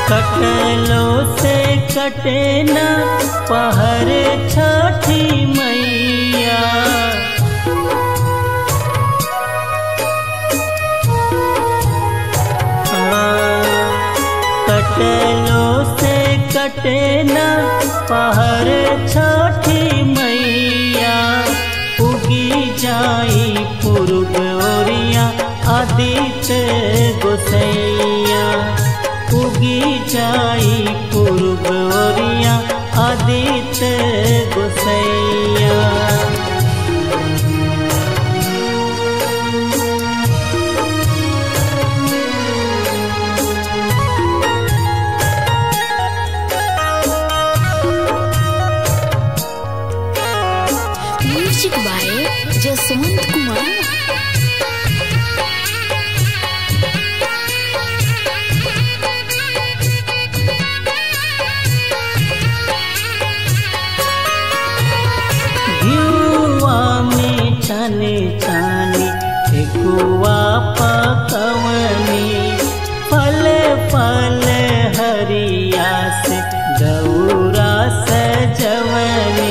कटलो से कटे न पहर छठी मैया कटलो से कटे न पहर छठी मैया उगी जाई पूर्व ओरिया आदित्य गोसैया उगी जाई पूर्व ओरिया आदित्य गोसैया म्यूजिक बाय जसवंत कुमार घिउवा में छाने छाने ठेकुआ पकवनी फल फल हरिया से दौरा सजवनी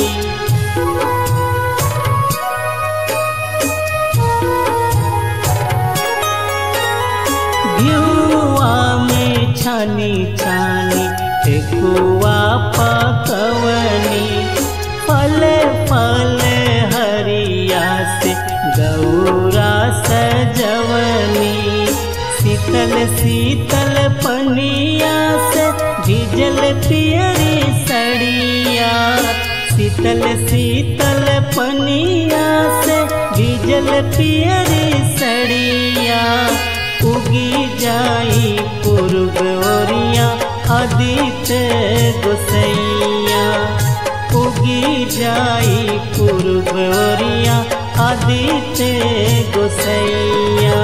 घिउवा में छानी छानी ठेकुआ पकवनी फल फल हरिया से गौरा सजवनी शीतल शीतल पनिया से भिजल पियरी सड़िया शीतल शीतल पनिया से भिजल पियरी सड़िया उगी जाई पूर्व ओरिया आदित्य गोसैया उगी जाई पूर्व ओरिया आदित्य गोसैया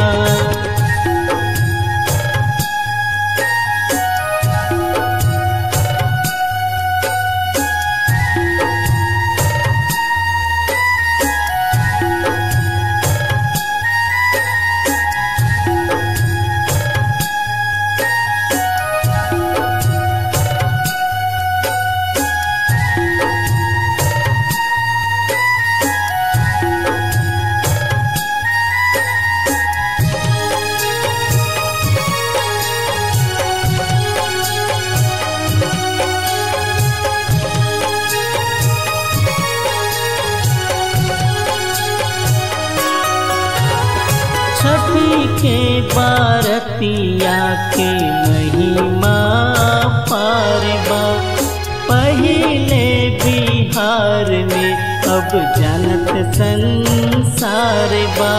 छठी के बारतिया के महिमा पारबा पहले बिहार में अब जानत संसार बा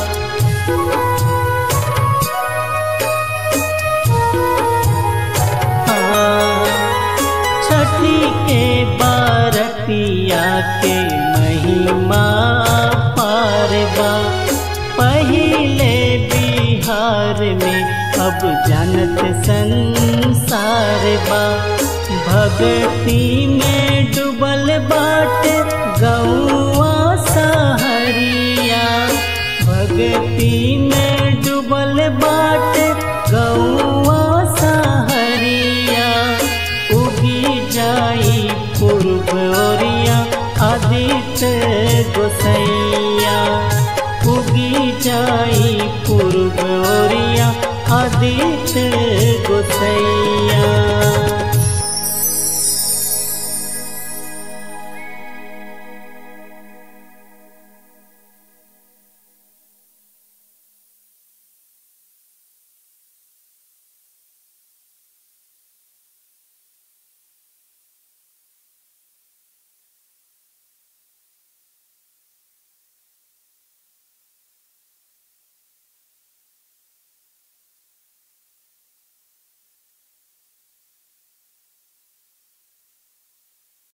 छठी के बारतिया के महिमा पारबा पहले बिहार में अब जानत संसार बा भक्ति में डूबल बाट गौआ सहरिया भक्ति में डूबल बाट गौआ सहरिया उगी जाई पूर्व ओरिया आदित्य गोसैया उगी जाई पूर्व ओरिया आदित्य गोसैया